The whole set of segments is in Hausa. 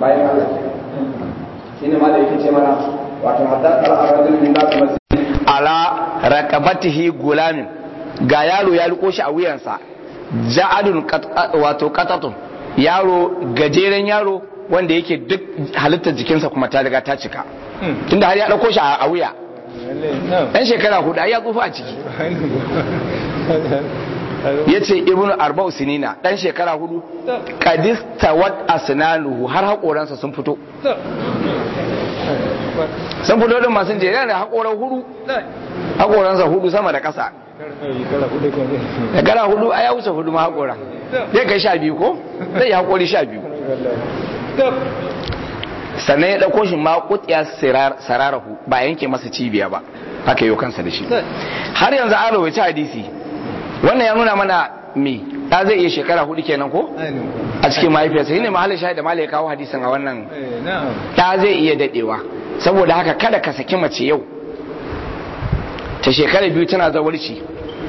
bayan Allah shi ne ma da yake ce mana wato hatta al'arajin min da kuma ala raqabatihi gulamin ga yaro ya riko shi a wuyansa ja'adun wato qatatun yaro gajeren yaro wanda yake duk halittar jikinsa kuma ta riga ta cika tunda har ya dauko shi a wuya dan shekara hudu ai ya tsufa a ciki yace ibnu arba'u sinina dan shekara hudu qadista wat asnanuhu har hakoransa sun fito sun fito din masu jere da hakoran hudu hakoransa hudu sama da kasa shekara hudu a ya wuce hudu ma hakora zai kai sha biyu ko zai yi hakori sha biyu sannan ya ɗauko shi ma kutiya sararahu ba yanke masa cibiya ba haka yau kansa da shi har yanzu an rawaita hadisi wannan ya nuna mana me ta zai iya shekara hudu kenan ko a cikin mahaifiyarsa shine mahallin shahid da malai kawo hadisin a wannan ta zai iya dadewa saboda haka kada ka saki mace yau ta shekara biyu tana zawarci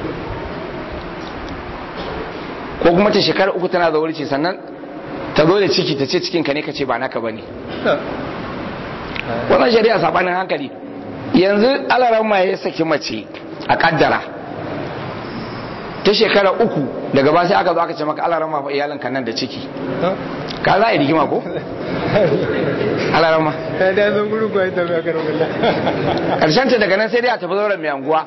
ko kuma ta shekara uku tana zawarci sannan ta zo da ciki ta ce cikinka ne ka ce ba naka ba ne wannan shari'a sabanin hankali yanzu alaran ma ya saki mace a kaddara ta shekara uku daga ba sai aka zo aka ce maka alaran ma iyalinka nan da ciki ka za a yi rigima ko? alaran ma da zo guru ba ita ba karo karshen ta daga nan sai dai a tafi zauren mai anguwa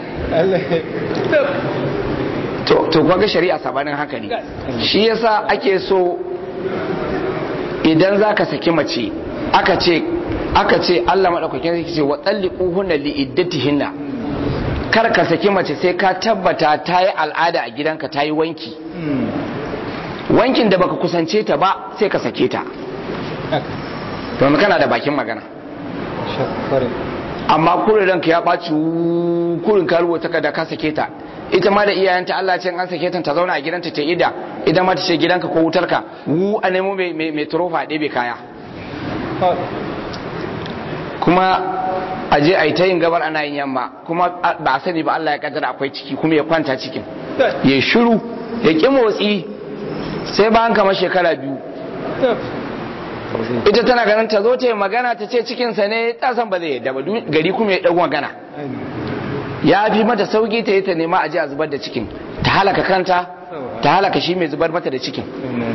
to to kwaga shari'a sabanin hankali shi yasa ake so idan za ka saki mace aka ce aka ce Allah madaukakin zai ce wa talliquhunna li iddatihinna kar ka saki mace sai ka tabbata ta yi al'ada a gidanka ta yi wanki wankin da baka kusance ta ba sai ka sake ta domin kana da bakin magana amma kurin ranka ya ɓaci kurin ka rubuta ka da ka sake ta ita ma da iyayenta Allah ce an sake ta ta zauna a gidanta ta ida ita ma ta ce gidanka ko wutarka wu a nemo mai turofa a ɗebe kaya kuma a je a yi ta yin gabar ana yin yamma kuma ba a sani ba Allah ya kaddara akwai ciki kuma ya kwanta cikin ya shiru ya ƙi motsi sai bayan kama shekara biyu ita tana ganin ta zo ta yi magana ta ce cikinsa ne ta san ba zai yadda ba gari kuma ya ɗago magana ya fi mata sauki ta yi ta nema a ji a zubar da cikin ta halaka kanta ta halaka shi mai zubar mata da cikin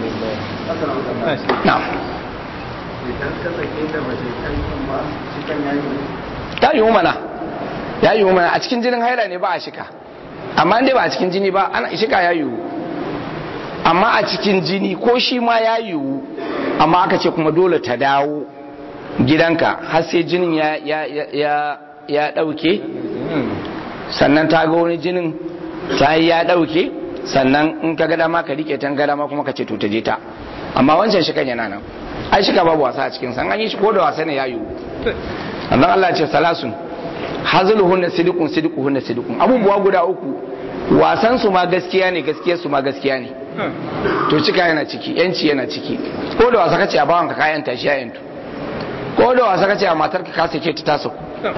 ta yi mana ya yi mana a cikin jinin haila ne ba a shika amma dai ba a cikin jini ba ana shika ya yiwu amma a cikin jini ko shi ma ya yiwu amma aka ce kuma dole ta dawo gidanka har sai jinin ya ya ɗauke sannan ta ga wani jinin ta yi ya ɗauke sannan in ka gada ma ka rike tan gada ma kuma ka ce to ta je ta amma wancan shi kan yana nan ai shi ka babu wasa a cikin san an yi shi ko da wasa ne ya yiwu annan Allah ce salasun hazluhunna sidiqun sidiquhunna sidiqun abubuwa guda uku wasan su ma gaskiya ne gaskiyar su ma gaskiya ne to cika yana ciki yanci yana ciki ko da wasa kace a bawan ka kayan tashi ya yantu ko da wasa kace a matar ka sake ta taso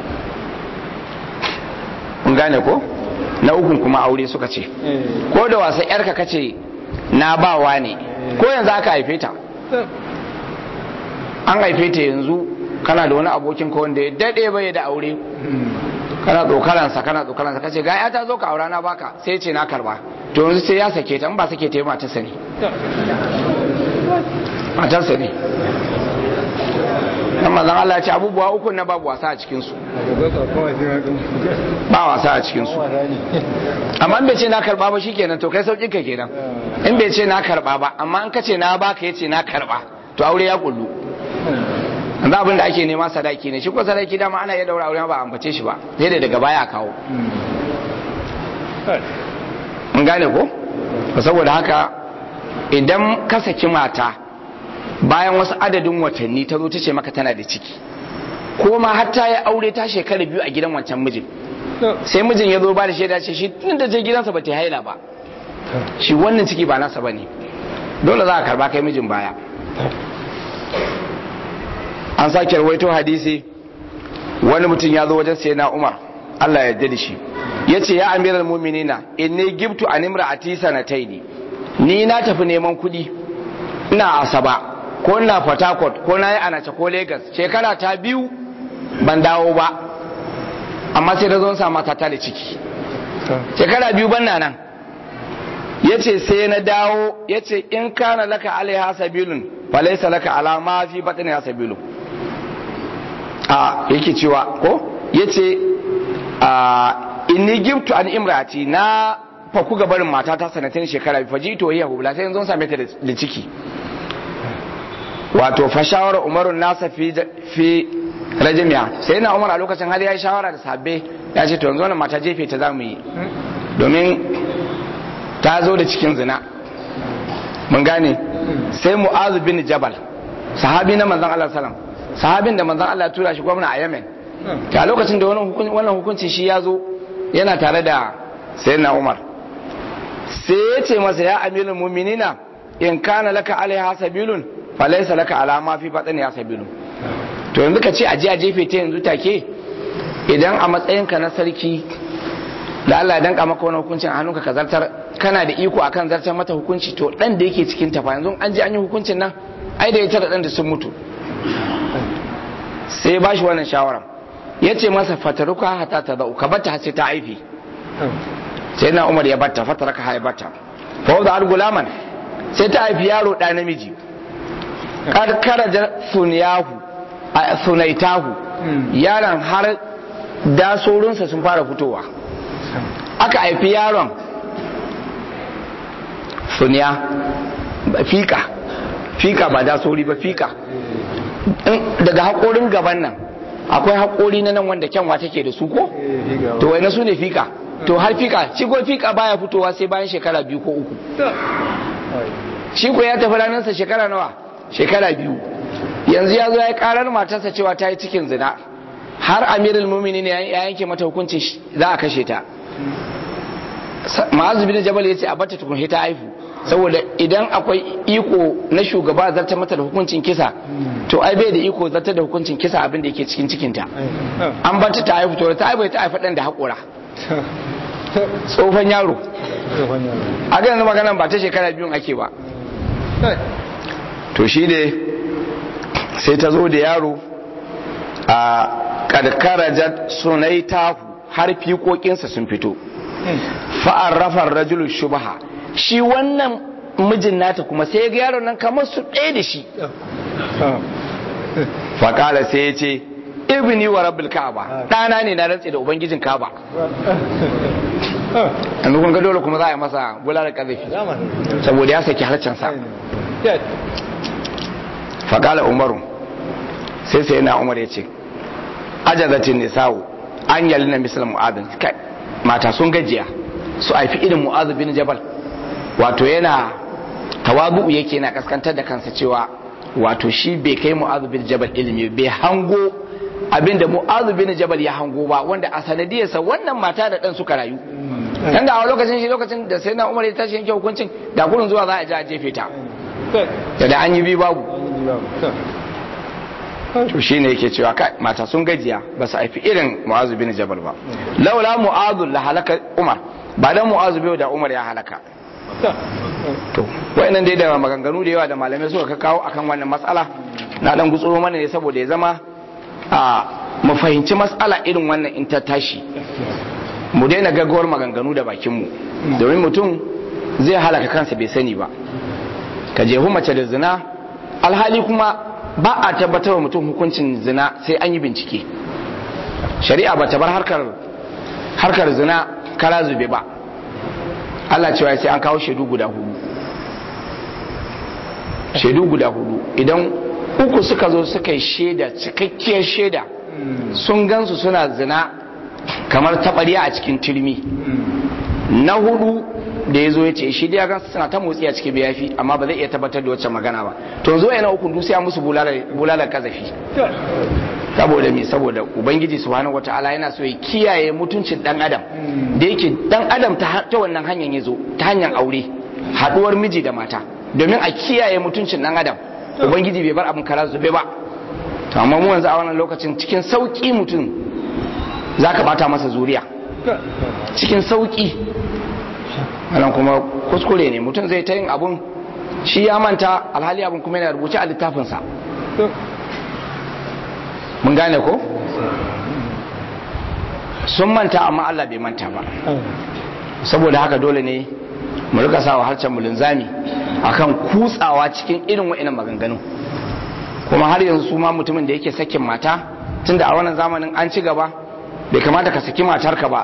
kun gane ko na ukun kuma aure suka ce ko da wasa yarka kace na bawa ne ko yanzu aka haife ta an haife ta yanzu kana da wani abokin ka wanda ya dade bai da aure kana tsokaransa kana tsokaransa kace ga ya ta zo ka aura na baka sai ce na karba to yanzu sai ya sake ta in ba sake ta yi matarsa ne matarsa ne dan mazan Allah ya ce abubuwa uku na babu wasa a cikin su ba wasa a cikin su amma in bai ce na karba ba shikenan to kai saukin ka kenan in bai ce na karba ba amma in ka ce na baka yace na karba to aure ya kullu yanzu abin da ake nema sadaki ne shi ko sadaki dama ana iya daura aure ba a ambace shi ba sai da daga baya kawo mun gane ko saboda haka idan ka saki mata bayan wasu adadin watanni ta zo ta ce maka tana da ciki ko ma har ta yi aure ta shekara biyu a gidan wancan mijin sai mijin ya zo ba da shaida ce shi tun da je gidansa ba ta haila ba shi wannan ciki ba nasa ba ne dole za a karba kai mijin baya an sake rawaito hadisi wani mutum ya zo wajen sai na umar Allah ya da shi ya ce ya amiral muminina inni gibtu an imra'ati sanataini ni na tafi neman kuɗi ina asaba ko ina port harcourt ko na yi anace ko lagos shekara ta biyu ban dawo ba amma sai da zo sa mata ta da ciki shekara biyu ban na nan ya ce sai na dawo ya ce in kana laka alaiha sabilun falaisa laka alama fi batin ya sabilun a yake cewa ko ya ce inni giftu an imrati na faku gabarin mata ta sanatin shekara biyu faji to hiya hubla sai yanzu same ta da ciki wato fa shawara umarun nasa fi fi rajimiya sai na umar a lokacin hali ya yi shawara da sabbe ya ce to yanzu wannan mata jefe ta zamu yi domin ta zo da cikin zina mun gane sai mu'azu bin jabal sahabi na manzon Allah sallam sahabin da manzon Allah ya tura shi gwamna a Yemen a lokacin da wannan hukunci shi ya zo yana tare da sayyidina Umar sai ya ce masa ya amirul mu'minina in kana laka alaiha sabilun falaysa laka ala ma fi batni ya sabilun to yanzu ka ce aje a jefe ta yanzu take idan a matsayinka na sarki da Allah ya danka maka wani hukuncin a hannunka ka zartar kana da iko akan zartar mata hukunci to dan da yake cikin ta fa yanzu an je an yi hukuncin nan ai da ita da dan da sun mutu sai ba shi wannan shawara ya ce masa fataruka hata ta zau ka bata sai ta aifi sai na umar ya bata fataraka ha ya bata fa wadda al gulaman sai ta haifi yaro da namiji karkara da sunyahu a sunaitahu yaron har dasorinsa sun fara fitowa aka haifi yaron suniya fika fika ba dasori ba fika daga haƙorin gaban nan akwai haƙori na nan wanda kyanwa take da su ko to wai na su ne fika to har fika shi ko fika baya fitowa sai bayan shekara biyu ko uku shi ko ya tafi ranarsa shekara nawa shekara biyu yanzu ya zo ya yi karar matarsa cewa ta yi cikin zina har amirul mumini ne ya yanke mata hukuncin za a kashe ta ma'azu bin jabal ya ce a bata tukun ta haifu saboda idan akwai iko na shugaba zartar mata da hukuncin kisa to ai bai da iko zartar da hukuncin kisa abin da yake cikin cikinta an bata ta haifu to ta haifu ta haifa dan da haƙura tsofan yaro a ga yanzu maganan ba ta shekara biyun ake ba to shi ne sai ta zo da yaro a karkarajar sunai tahu har fiƙoƙinsa sun fito fa'ar rafar rajulu shubaha shi wannan mijin nata kuma sai ga yaron nan kamar su ɗaya da shi faƙala sai ya ce ibni wa rabbil ka'aba ɗana ne na rantse da ubangijin ka'aba yanzu kun ga dole kuma za a yi masa bulalar ƙazafi saboda ya saki harcensa faƙala umaru sai sai na umar ya ce ajazatin nisawu an yali na misal mu'adin kai mata sun gajiya su haifi irin mu'azu bin jabal wato yana tawabu yake na kaskantar da kansa cewa wato shi bai kai mu'azu bin jabal ilimi bai hango abinda mu'azu bin jabal ya hango ba wanda a sanadiyarsa wannan mata da dan suka rayu dan da a lokacin shi lokacin da sai na umar ya tashi yanke hukuncin da kurin zuwa za a ji a jefe ta da da an yi bi babu to shine yake cewa kai mata sun gajiya ba su haifi irin mu'azu bin jabal ba laula mu'azu la halaka umar ba dan mu'azu bai da umar ya halaka to wayannan dai da maganganu da yawa da malamai suka kawo akan wannan matsala na dan gutsuro mana ne saboda ya zama a mu fahimci matsala irin wannan in ta tashi mu daina gaggawar maganganu da bakin mu domin mutum zai halaka kansa bai sani ba ka jehu mace da zina alhali kuma ba a tabbatar wa mutum hukuncin zina sai an yi bincike shari'a ba ta bar harkar harkar zina kara zube ba Allah cewa sai an kawo shaidu guda hudu shaidu guda hudu idan uku suka zo suka yi shaida cikakkiyar shaida sun gansu suna zina kamar taɓarya a cikin turmi na hudu da ya zo ya ce shi ya gansu suna ta motsi a cikin biyafi amma ba zai iya tabbatar da wacce magana ba to zo yana uku dusiya musu bulalar kazafi saboda me saboda ubangiji subhanahu wataala yana so ya kiyaye mutuncin dan adam da yake dan adam ta ta wannan hanyar yazo ta hanyar aure haduwar miji da mata domin a kiyaye mutuncin dan adam ubangiji bai bar abin kara zube ba to amma mu yanzu a wannan lokacin cikin sauki mutum zaka bata masa zuriya cikin sauki wannan kuma kuskure ne mutum zai ta yin abun shi ya manta alhali abin kuma yana rubuce a littafinsa mun gane ko sun manta amma Allah bai manta ba saboda haka dole ne mu rika sawa harcen mulunzami akan kutsawa cikin irin wa'annan maganganu kuma har yanzu su ma mutumin da yake sakin mata tunda a wannan zamanin an ci gaba bai kamata ka saki matarka ba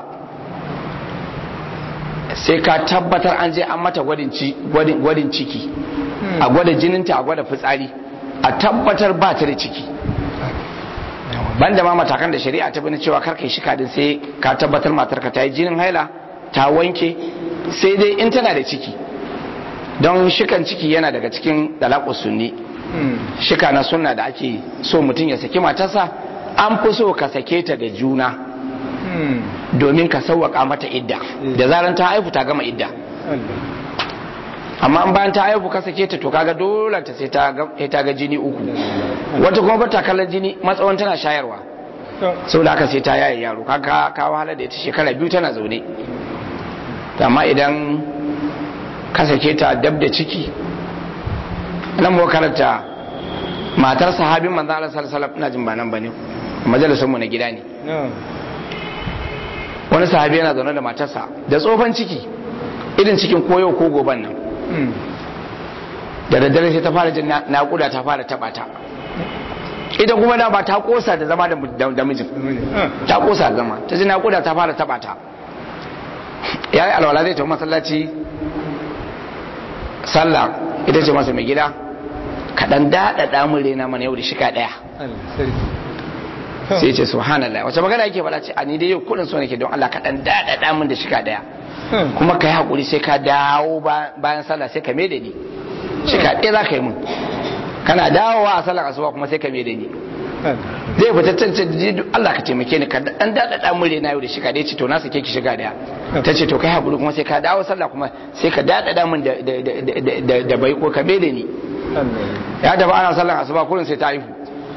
sai ka tabbatar an je an mata gwadin ciki a gwada jininta a gwada fitsari a tabbatar ba ta da ciki banda ma matakan da shari'a ta bani cewa karka shi kadin sai ka tabbatar matarka ta yi jinin haila ta wanke sai dai in tana da ciki don shikan ciki yana daga cikin dalakus sunni shika na sunna da ake so mutum ya saki matarsa an fi so ka sake ta da juna domin ka sauwaka mata idda da zaran ta haifu ta gama idda amma an bayan ta haifu ka sake ta to kaga dole ta sai ta ga jini uku wata kuma bata kallon jini matsawon tana shayarwa sau da aka sai ta yaye yaro kaga ka wahala da ita shekara biyu tana zaune amma idan ka sake ta dab da ciki nan mu karanta matar sahabin manzo Allah sallallahu alaihi wasallam ina jin ba nan bane majalisun mu na gida ne wani sahabi yana zaune da matarsa da tsofan ciki irin cikin koyo ko goban nan da daddare sai ta fara jin naƙuda ta fara taɓa ta ita kuma da ba ta kosa da zama da mijin ta kosa da zama ta ji naƙuda ta fara taɓa ta ya yi alwala zai tafi masallaci sallah ita ce masa mai gida kaɗan daɗaɗa mun rena mana yau da shika ɗaya sai ce subhanallah wace magana yake faɗa ce a ni dai yau kudin so nake don Allah ka dan dada min da shika daya kuma kai hakuri sai ka dawo bayan sallah sai ka me da ni shika ɗaya za ka yi mun kana dawowa a sallar asuba kuma sai ka me da ni zai fita can Allah ka taimake ni ka dan dada min rena yau da shika daya ce to na sake ki shiga daya ta ce to kai hakuri kuma sai ka dawo sallah kuma sai ka dada min da da bai ko ka me da ni ya da ba ana sallar asuba kullun sai ta haihu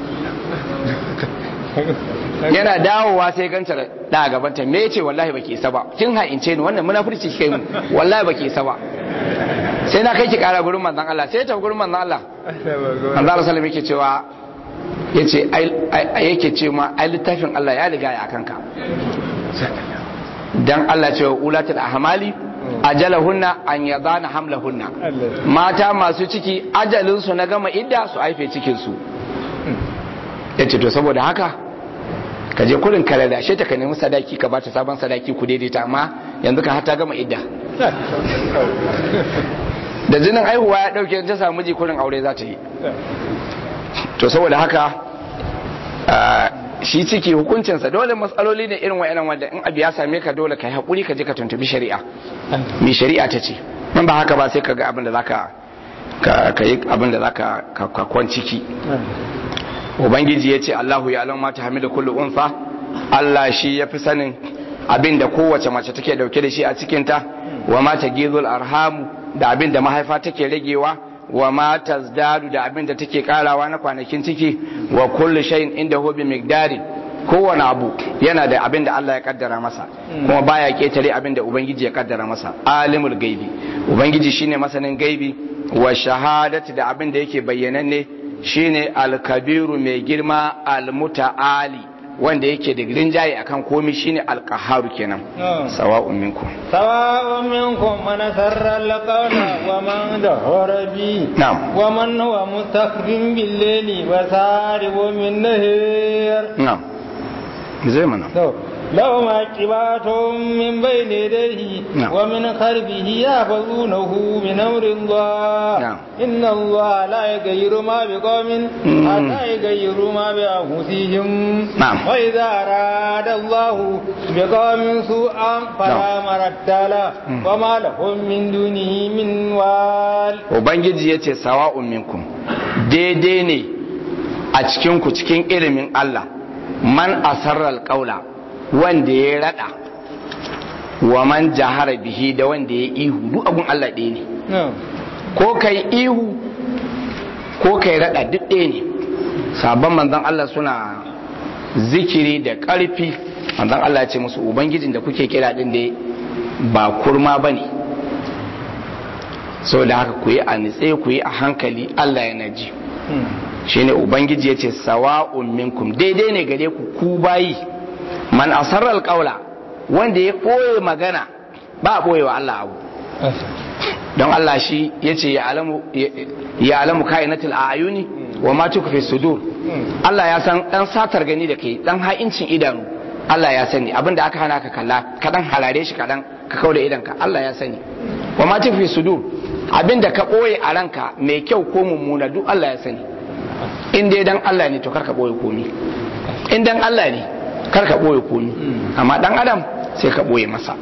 yana dawowa sai ganta da gabanta me ce wallahi baki isa ba kin ha'ince ni wannan munafurci kike mu wallahi baki isa ba sai na kai ki kara gurin manzon Allah sai ta gurin manzon Allah manzon Allah sallallahu yake cewa yace ai yake ce ma ai littafin Allah ya riga ya kanka dan Allah ce wa ulatul ahmali ajalahunna an yadana hamlahunna mata masu ciki ajalin su na gama idda su haife cikin su yace to saboda haka ka je kurin ka ladashe ta ka nemi sadaki ka bata sabon sadaki ku daidaita amma yanzu ka hata gama idda da jinin aihuwa ya dauke ta samu miji kurin aure za ta yi to saboda haka shi ciki hukuncinsa dole matsaloli ne irin wa'annan wanda in abu ya same ka dole ka yi haƙuri ka je ka tuntubi shari'a mai shari'a ta ce in ba haka ba sai ka ga abin da zaka ka yi abin da zaka ka kwan ciki ubangiji ya ce allahu ya alam mata hamida kullu unsa allah shi ya fi sanin abin da kowace mace take dauke da shi a cikinta wa mata gizul arhamu da abin da mahaifa take ragewa wa ma tazdadu da abin da take karawa na kwanakin ciki wa kullu shay'in inda hu bi miqdari kowane abu yana da abin da Allah ya kaddara masa kuma baya ketare abin da ubangiji ya kaddara masa alimul gaibi ubangiji shine masanin gaibi wa shahadati da abin da yake bayyananne shine alkabiru mai girma almuta'ali wanda yake da rinjaye akan komi shine alqaharu kenan sawa'un minkum sawa'un minkum man sarra alqawla wa man dahara bi na'am wa man huwa mustakbin bil layli wa saribu min nahar na'am zai mana to له معقبات من بين يديه نعم. ومن خلفه يحفظونه من امر الله نعم. ان الله لا يغير ما بقوم مم. حتى يغيروا ما بانفسهم نعم. واذا اراد الله بقوم سوءا فلا مرد له مم. وما لهم من دونه من وال ubangiji ya ce sawa'un minkum daidai ne a cikinku cikin ilimin Allah man asarral qaula wanda ya rada wa man jahara bihi da wanda ya ihu duk abun Allah ɗaya ne نعم. ko kai ihu ko kai rada duk ɗaya ne sabon manzon Allah suna zikiri da ƙarfi manzon Allah ya ce musu ubangijin da kuke kira din da ba kurma bane saboda haka ku yi a nitse ku yi a hankali Allah yana ji shine ubangiji ya ce sawa'un minkum daidai ne gare ku ku bayi man asarral qawla wanda ya ɓoye magana ba a ɓoye wa Allah abu don Allah shi ya ce ya alamu kainatul ayuni wa ma tukfi sudur Allah ya san dan satar gani da kai dan ha'incin idanu Allah ya sani abinda aka hana ka kalla ka dan halare shi kadan ka kauda idanka Allah ya sani wa ma tukfi sudur abinda ka ɓoye a ranka mai kyau ko mummuna duk Allah ya sani in dai dan Allah ne to kar ka ɓoye komi in dan Allah ne kar ka ɓoye komi amma dan adam sai ka ɓoye masa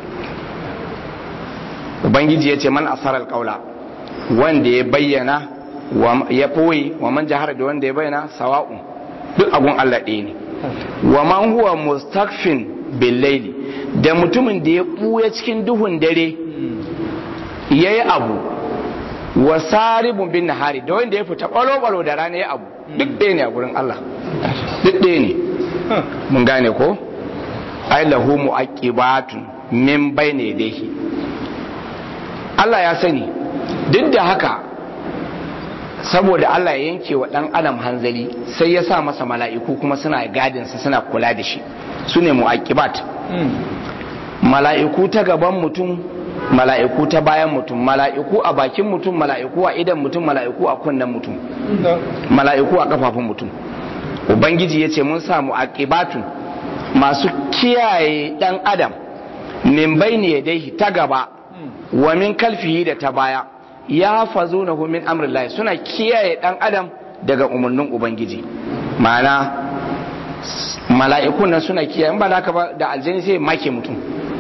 ubangiji ya ce man asarar kaula wanda ya bayyana ya ɓoye wa man jahara da wanda ya bayyana sawa'un duk agun Allah ɗaya ne wa man huwa mustakfin billaili da mutumin da ya ɓuya cikin duhun dare ya yi abu wa saribun bin nahari da wanda ya fita ɓalo-ɓalo da rana ya abu duk ɗaya ne a gurin Allah duk ɗaya ne mun gane ko ai lahu mu'aqibatun min bayni yadayhi Allah ya sani duk da haka saboda Allah ya yanke wa dan adam hanzari sai ya sa masa mala'iku kuma suna gadin sa suna kula da shi sune mu'aqibat mala'iku ta gaban mutum mala'iku ta bayan mutum mala'iku a bakin mutum mala'iku a idan mutum mala'iku a kunnen mutum mala'iku a kafafun mutum ubangiji ya ce mun samu aqibatun masu kiyaye dan adam min bayni yadayhi ta gaba wa min kalfihi da ta baya ya fazunahu min amrillahi suna kiyaye dan adam daga umarnin ubangiji ma'ana mala'ikun nan suna kiyaye ba da ba da aljani sai make mutum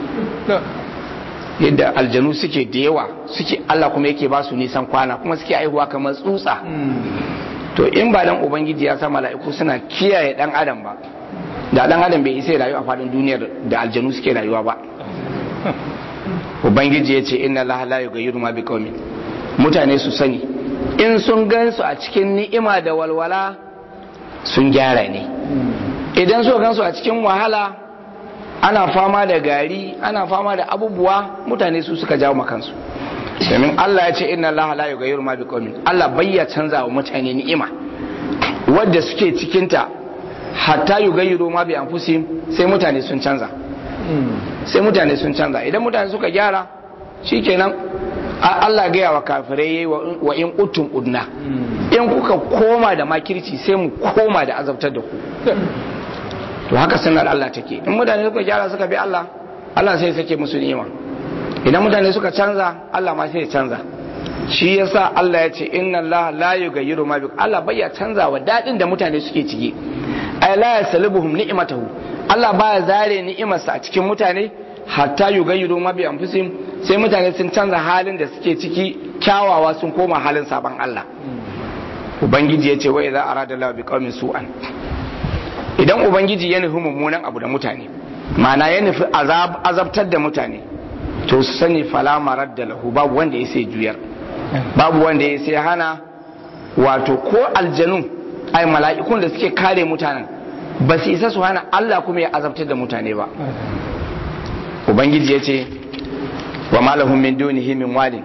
yadda aljanu suke da yawa suke Allah kuma yake ba su nisan kwana kuma suke aihuwa kamar tsutsa to in ba dan ubangiji ya sa mala'iku suna kiyaye dan adam ba da dan adam bai isa rayu a fadin duniyar da aljanu suke rayuwa ba ubangiji ya ce inna allaha la yughayyiru ma biqaumin mutane su sani in sun gansu a cikin ni'ima da walwala sun gyara ne idan su gansu a cikin wahala ana fama da gari ana fama da abubuwa mutane su suka jawo makansu domin Allah ya ce inna allaha la yughayyiru ma biqaumin Allah bayya canza wa mutane ni'ima wadda suke cikinta hatta yughayyiru ma bi anfusihim sai mutane sun canza sai mutane sun canza idan mutane suka gyara shikenan Allah gaya wa kafirai yayi wa in utum udna in kuka koma da makirci sai mu koma da azabtar da ku to haka sunnar Allah take in mutane suka gyara suka bi Allah Allah sai sake musu ni'ima idan mutane suka canza Allah ma sai ya canza shi yasa Allah ya ce inna Allah la yughayyiru ma bi Allah bai ya canza wa dadin da mutane suke ciki ay la yaslubuhum ni'matahu Allah baya zare ni'imarsa a cikin mutane hatta yughayyiru ma bi anfusihim sai mutane sun canza halin da suke ciki kyawawa sun koma halin saban Allah ubangiji ya ce wa idza arada Allah bi qaumin su'an idan ubangiji ya nufi mummunan abu da mutane ma'ana ya nufi azabtar da mutane to su sani fala marar da lahu babu wanda ya sai juyar babu wanda ya sai hana wato ko aljanu ai mala'ikun da suke kare mutanen ba su isa su hana Allah kuma ya azabtar da mutane ba ubangiji ya ce wa malahum min dunihi min walin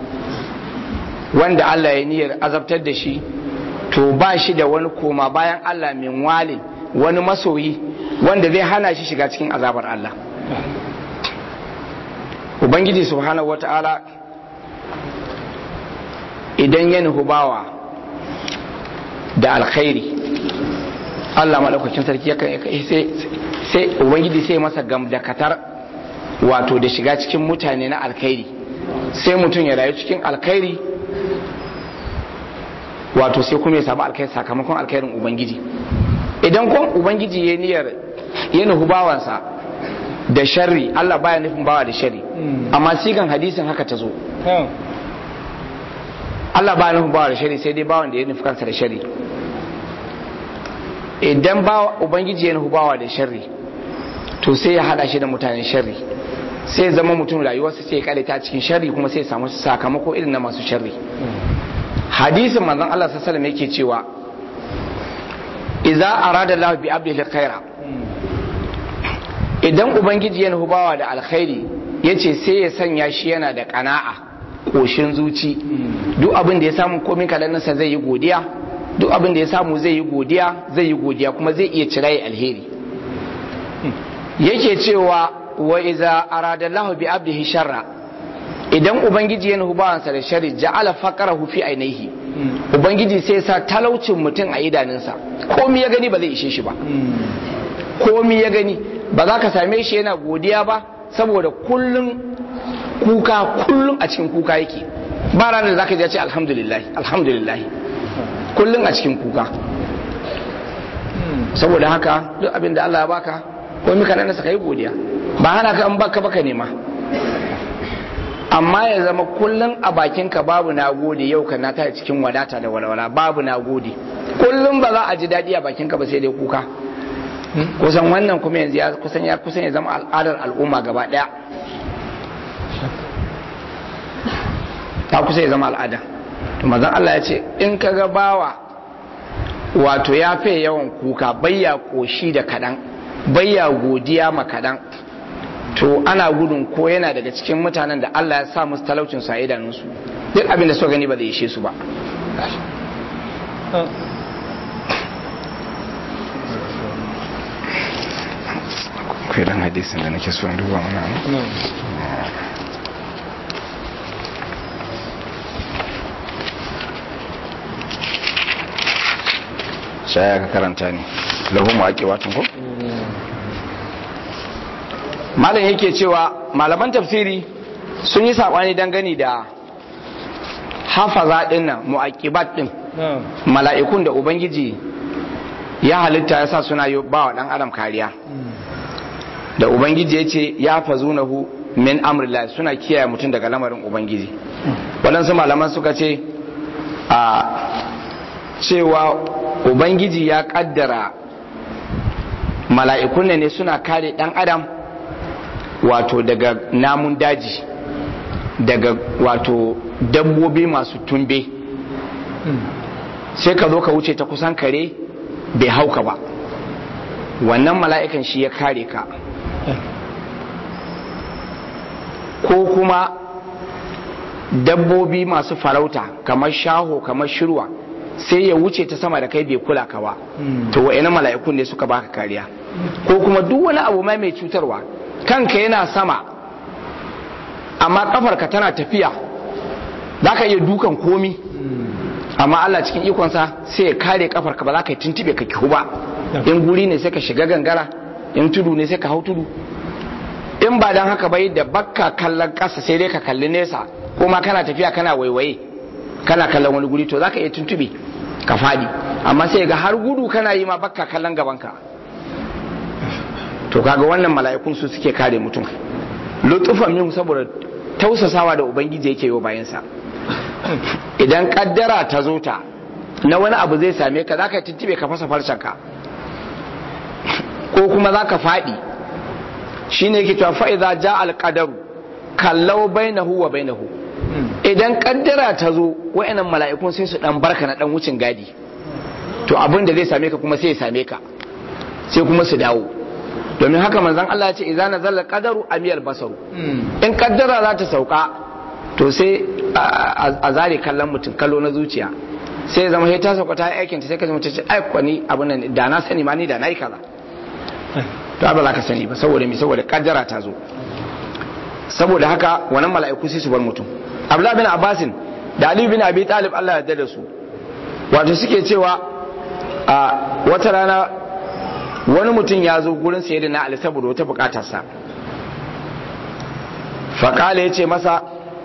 wanda Allah ya niyyar azabtar da shi to ba shi da wani koma bayan Allah min walin wani masoyi wanda zai hana shi shiga cikin azabar Allah ubangiji subhanahu wata'ala idan ya nuhu bawa da alkhairi Allah maɗaukakin sarki sai ubangiji sai masa gamdakatar wato da shiga cikin mutane na alkhairi sai mutum ya rayu cikin alkhairi wato sai kuma ya samu alkhairi sakamakon alkhairin ubangiji idan kun ubangiji ya niyyar ya nuhu bawansa da sharri Allah baya nufin bawa da sharri amma sigan hadisin haka ta zo Allah baya nufin bawa da sharri sai dai bawan da ya nufi kansa da sharri idan bawa ubangiji ya nufi bawa da sharri to sai ya hada shi da mutanen sharri sai zama mutum rayuwarsa sai ya kare ta cikin sharri kuma sai ya samu sakamako irin na masu sharri hadisin manzon Allah sallallahu alaihi wasallam yake cewa idza arada Allah bi abdihi khaira idan ubangiji ya nufi bawa da alkhairi yace sai ya sanya shi yana da kana'a koshin zuci duk abin da ya samu komin kalanninsa zai yi godiya duk abin da ya samu zai yi godiya zai yi godiya kuma zai iya cirayi alheri yake cewa wa iza aradallahu bi abdihi sharra idan ubangiji ya nufi bawansa da shari ja'ala faqarahu fi ainihi ubangiji sai sa talaucin mutum a idanunsa komai ya gani ba zai ishe shi ba komai ya gani ba za ka same shi yana godiya ba saboda kullum kuka kullum a cikin kuka yake ba ranar da za ka ji ce alhamdulillah alhamdulillah kullum a cikin kuka saboda haka duk abin da Allah ya baka komai ka nan ka yi godiya ba hana ka an baka baka nema amma ya zama kullum a bakinka babu na gode yau ka na tare cikin wadata da walwala babu na gode kullum ba za a ji daɗi a bakinka ba sai dai kuka kusan wannan kuma yanzu ya kusan ya kusan ya zama al'adar al'umma gaba ɗaya ta kusa ya zama al'ada to mazan Allah ya ce in ka ga bawa wato ya fi yawan kuka bayya koshi da kaɗan bayya godiya ma kaɗan to ana gudun ko yana daga cikin mutanen da Allah ya sa musu talaucin su a idanunsu duk abin da suka gani ba zai ishe su ba akwai dan hadisin da nake so in duba mana shaya ka karanta ne lahu mu ake watan ko malam yake cewa malaman tafsiri sun yi saɓani dangane da hafaza ɗin nan mu'aqibat ɗin mala'ikun da ubangiji ya halitta ya sa suna yi ba wa ɗan adam kariya da ubangiji ya ce ya fazunahu min amrillah suna kiyaye mutum daga lamarin ubangiji waɗansu malaman suka ce a cewa ubangiji ya ƙaddara mala'ikun ne suna kare ɗan adam wato daga namun daji daga wato dabbobi masu tumbe sai ka zo ka wuce ta kusan kare bai hauka ba wannan mala'ikan shi ya kare ka ko kuma dabbobi masu farauta kamar shaho kamar shirwa sai ya wuce ta sama da kai bai kula ka ba to wa'ina mala'ikun ne suka baka kariya ko kuma duk wani abu mai mai cutarwa kanka yana sama amma kafarka tana tafiya za ka iya dukan komi amma Allah cikin ikonsa sai ya kare kafarka ba za ka yi tuntube ka kihu ba in guri ne sai ka shiga gangara in tudu ne sai ka hau tudu in ba don haka bai da bakka kallon ƙasa sai dai ka kalli nesa ko ma kana tafiya kana waiwaye kana kallon wani guri to za ka iya tuntube ka fadi amma sai ga har gudu kana yi ma bakka kallon gabanka to kaga wannan mala'ikun su suke kare mutum lutufan min saboda tausasawa da ubangiji yake yi bayansa idan kaddara ta zo ta na wani abu zai same ka zaka tuntube ka fasa farcen ka ko kuma zaka fadi shine yake cewa fa idza ja al qadaru kallau bainahu wa bainahu idan kaddara ta zo wayannan mala'ikun sai su dan barka na dan wucin gadi to abin da zai same ka kuma sai ya same ka sai kuma su dawo domin haka manzon Allah ya ce idza nazala qadaru amiyal basaru in kaddara za ta sauka to sai a zare kallon mutum kallo na zuciya sai ya zama sai ta sauka ta aikin ta sai ka mutum ce ai kwani abin nan da na sani ma ni da nayi kaza to ba za ka sani ba saboda me saboda kaddara ta zo saboda haka wannan mala'iku sai su bar mutum Abdullah bin Abbasin da Ali bin Abi Talib Allah ya da su wato suke cewa a wata rana wani mutum ya zo gurin sayar na Ali saboda wata bukatarsa faƙala ya ce masa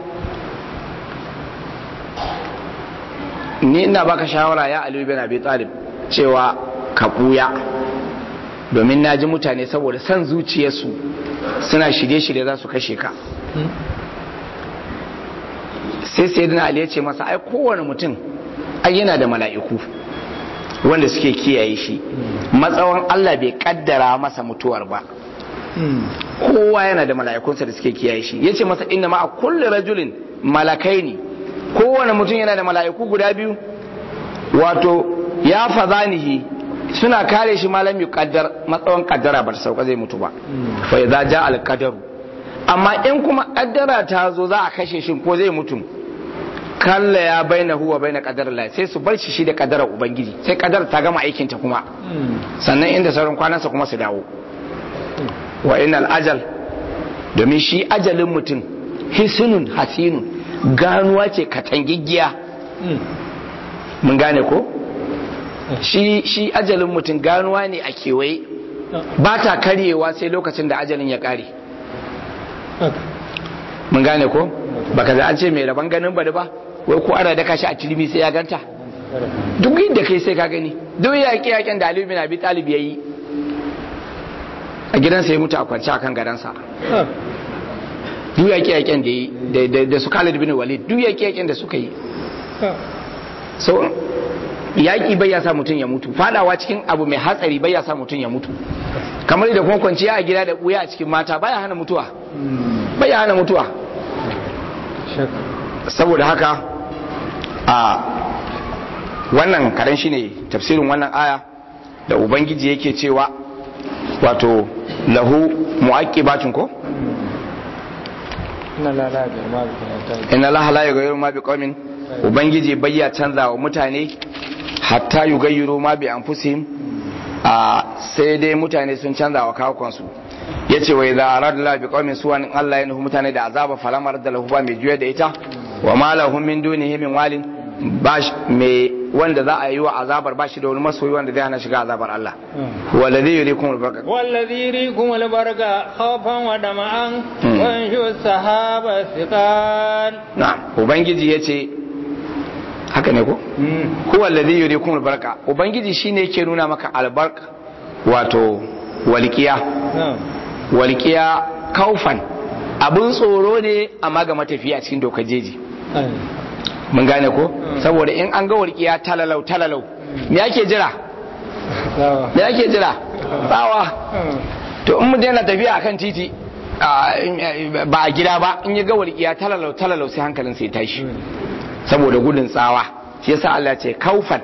ni ina baka shawara ya Ali bin Abi Talib cewa ka ɓuya domin na ji mutane saboda son zuciyarsu suna shirye-shirye za su kashe ka sai sayyidina Ali ya ce masa ai kowane mutum ai yana da mala'iku wanda suke kiyaye shi matsawan Allah bai kaddara masa mutuwar ba kowa yana da mala'ikunsa da suke kiyaye shi yace masa inna ma a kulli rajulin malakaini kowane mutum yana da mala'iku guda biyu wato ya fazanihi suna kare shi malam kaddar matsawan kaddara ba ta sauka zai mutu ba fa idza ja al qadaru amma in kuma kaddara ta zo za a kashe shi ko zai mutu kalla ya baina huwa baina qadar Allah sai su bar shi shi da kadarar ubangiji sai kadar ta gama aikin ta kuma sannan inda sauran kwanansa kuma su dawo wa innal ajal domin shi ajalin mutum hisunun hasinun ganuwa ce katangiggiya mun gane ko shi shi ajalin mutum ganuwa ne a kewaye ba ta karyewa sai lokacin da ajalin ya kare mun gane ko baka za an ce mai rabon ganin bari ba wai ko ana daka shi a tilimi sai ya ganta duk inda kai sai ka gani duk yaƙi yaƙen da Ali bin Abi Talib yayi a gidansa ya mutu a kwance akan gadansa duk yaƙi yaƙen da yi da su Khalid bin Walid duk yaƙi yaƙen da suka yi so yaƙi bai ya sa mutum ya mutu fadawa cikin abu mai hatsari bai ya sa mutum ya mutu kamar da kuma kwanciya a gida da ɓuya a cikin mata baya hana mutuwa baya hana mutuwa saboda haka a wannan karen shine tafsirin wannan aya da ubangiji yake cewa wato lahu mu'aqibatun ko inna la la yughayyiru ma biqaumin ubangiji bayya canza wa mutane hatta yughayyiru ma bi anfusihim a sai dai mutane sun canza wa kawukansu yace wa idza arada la biqaumin suwan Allah ya nufi mutane da azaba falamar da lahu ba mai juya da ita wa ma lahum min dunihi min walin bash me wanda za a yi wa azabar bashi da wani masoyi wanda zai hana shiga azabar Allah wallazi yurikum albaraka wallazi yurikum albaraka khawfan wa dama'an wa yanshu sahaba thiqal na'am ubangiji yace haka ne ko huwa allazi yurikum albaraka ubangiji shine yake nuna maka albarka wato walqiya walqiya kaufan abun tsoro ne amma ga matafiya cikin dokar jeji mun gane ko saboda in an ga walƙiya talalau talalau me ake jira me ake jira tsawa to in mutum yana tafiya akan titi ba a gida ba in ya ga walƙiya talalau talalau sai hankalin sai tashi saboda gudun tsawa shi yasa Allah ce kaufan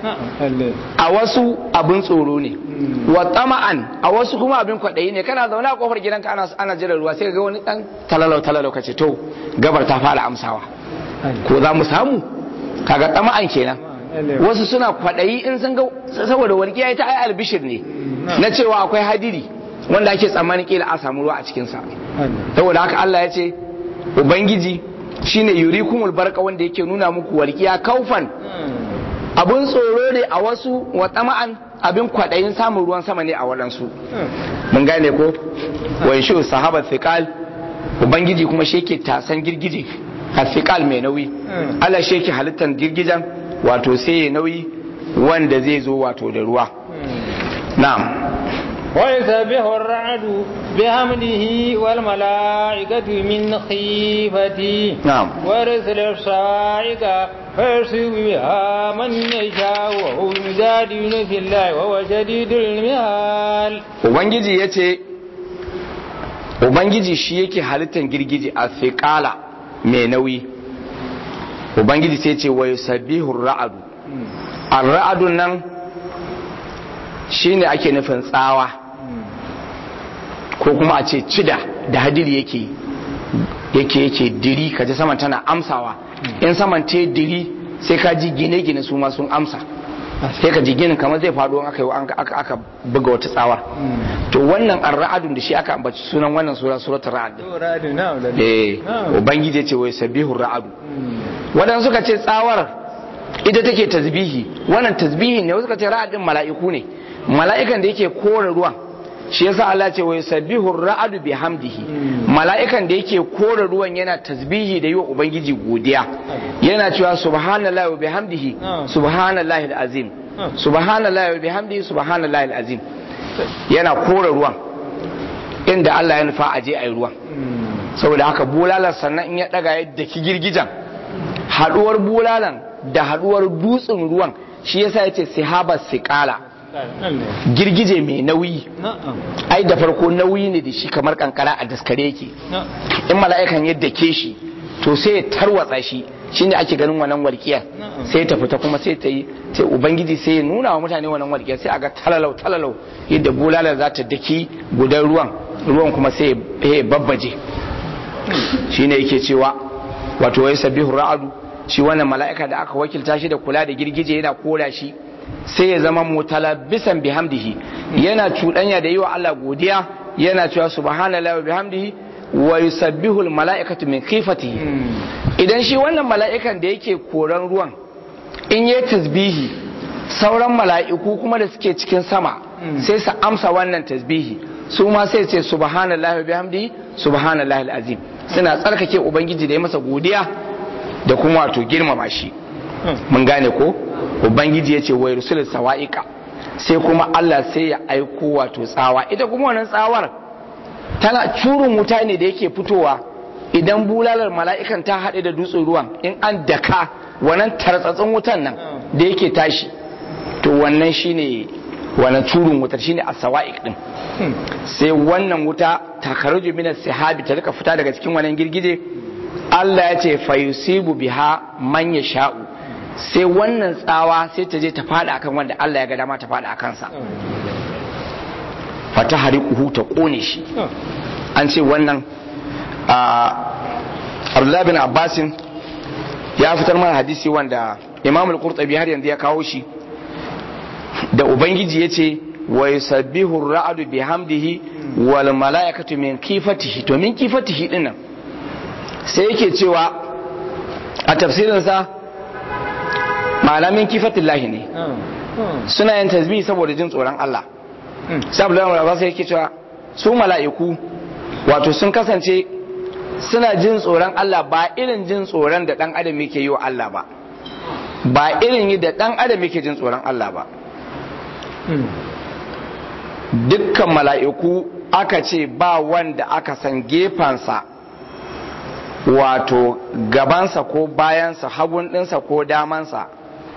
a wasu abin tsoro ne wa tama'an a wasu kuma abin kwaɗayi ne kana zaune a kofar gidanka ana ana jira ruwa sai ga wani dan talalau talalau kace to gabar ta fara amsawa ko za mu samu kaga tama'an kenan wasu suna kwaɗayi in sun ga saboda walƙiya ita ai albishir ne na cewa akwai hadiri wanda ake tsammanin kila a samu ruwa a cikin sa saboda haka Allah ya ce ubangiji shine yurikumul barka wanda yake nuna muku walƙiya kaufan abun tsoro ne a wasu wa tama'an abin kwaɗayin samun ruwan sama ne a waɗansu mun gane ko wai shi sahaba thiqal ubangiji kuma shi yake tasan girgije hafiqal mai nauyi Allah shi yake halittar girgijan wato sai ya nauyi wanda zai zo wato da ruwa na'am ويسبح الرعد بحمده والملائكة من خيفته نعم ورسل الصاعقة فيرسل بها من يشاء وهو يجادل في الله وهو شديد المهال ubangiji ya ce ubangiji shi yake halittar girgiji a fiƙala mai nauyi ubangiji sai ce wai sabihun ra'adu a ra'adun nan shi ne ake nufin tsawa ko kuma a ce cida da hadiri yake yake yake diri kaji saman tana amsawa in saman te diri sai ka ji gine-gine su ma sun amsa sai ka ji ginin kamar zai faɗo aka yi aka aka buga wata tsawar to wannan ar-ra'adun da shi aka ambaci sunan wannan sura suratul ra'd eh ubangiji ce wai sabihur ra'adu wadan suka ce tsawar ita take tasbihi wannan tasbihi ne wasu suka ce ra'adin mala'iku ne mala'ikan da yake kore ruwan shi yasa Allah ce wai sabihur ra'adu bihamdihi mala'ikan da yake kore ruwan yana tasbihi da yi wa ubangiji godiya yana cewa subhanallahi wa bihamdihi subhanallahi alazim subhanallahi wa bihamdihi subhanallahi alazim yana kore ruwan inda Allah ya nufa aje ayi ruwan saboda haka bulalar sannan in ya daga yadda ki girgijan haduwar bulalan da haduwar dutsen ruwan shi yasa yace sihaba siqala girgije mai nauyi ai da farko nauyi ne da shi kamar kankara a daskare yake in mala'ikan yadda ke shi to sai ya tarwatsa shi shine ake ganin wannan walƙiyar sai ta fita kuma sai ta yi sai ubangiji sai ya nuna wa mutane wannan walƙiyar sai a ga talalau talalau yadda bulala za ta daki gudan ruwan ruwan kuma sai ya babbaje shine yake cewa wato wai sabihu ra'adu shi wannan mala'ika da aka wakilta shi da kula da girgije yana kora shi sai ya zama mutalabbisan bihamdihi yana cuɗanya da yi wa Allah godiya yana cewa subhanallahi wa bihamdihi wa yusabbihu almala'ikatu min khifatihi idan shi wannan mala'ikan da yake koran ruwan in yi tasbihi sauran mala'iku kuma da suke cikin sama sai su amsa wannan tasbihi su ma sai ce subhanallahi wa bihamdihi subhanallahi alazim suna tsarkake ubangiji da ya masa godiya da kuma wato girmama shi mun gane ko ubangiji ya ce wai rusul sawa'iqa sai kuma Allah sai ya aiko wato tsawa ita kuma wannan tsawar tana curin wuta ne da yake fitowa idan bulalar mala'ikan ta haɗe da dutsen ruwan in an daka wannan tartsatsin wutan nan da yake tashi to wannan shine wannan curin wutar shine as-sawa'iq din sai wannan wuta takaruju min as-sahabi ta rika fita daga cikin wannan girgije Allah ya ce fayusibu biha man yasha'u sai wannan tsawa sai ta je ta fada akan wanda Allah ya ga dama ta fada akan sa fata hariquhu ta kone shi an ce wannan Abdullah bin Abbasin ya fitar mana hadisi wanda Imam al-Qurtubi har yanzu ya kawo shi da ubangiji yace wa yusabbihu ar-ra'du bihamdihi wal mala'ikatu min kifatihi to min kifatihi dinnan sai yake cewa a tafsirinsa malamin kifatillahi ne suna yin tasbih saboda jin tsoron Allah sai Abdullahi Abbas yake cewa su mala'iku wato sun kasance suna jin tsoron Allah ba irin jin tsoron da dan adam yake yi wa Allah ba ba irin yi da dan adam yake jin tsoron Allah ba dukkan mala'iku aka ce ba wanda aka san gefansa wato gabansa ko bayansa hagun ɗinsa ko damansa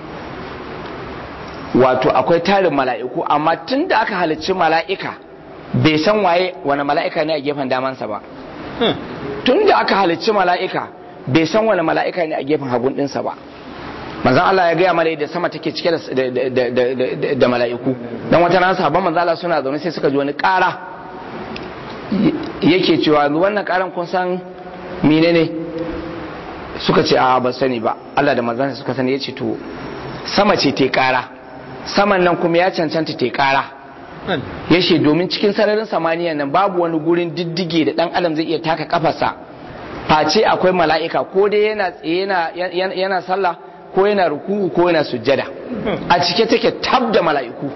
wato akwai tarin mala'iku amma tun da aka halicci mala'ika bai san waye wani mala'ika ne a gefen damansa ba tun da aka halicci mala'ika bai san wani mala'ika ne a gefen hagun ɗinsa ba manzan Allah ya gaya mana da sama take cike da mala'iku don wata nan sahabban manzan Allah suna zaune sai suka ji wani ƙara yake cewa wannan ƙaran kun san menene suka ce a ba sani ba Allah da manzansa suka sani ya ce to sama ce te kara saman nan kuma ya cancanta te kara ya ce domin cikin sararin samaniya nan babu wani gurin diddige da dan adam zai iya taka kafarsa face akwai mala'ika ko dai yana tsaye yana sallah ko yana ruku'u ko yana sujjada a cike take tab da mala'iku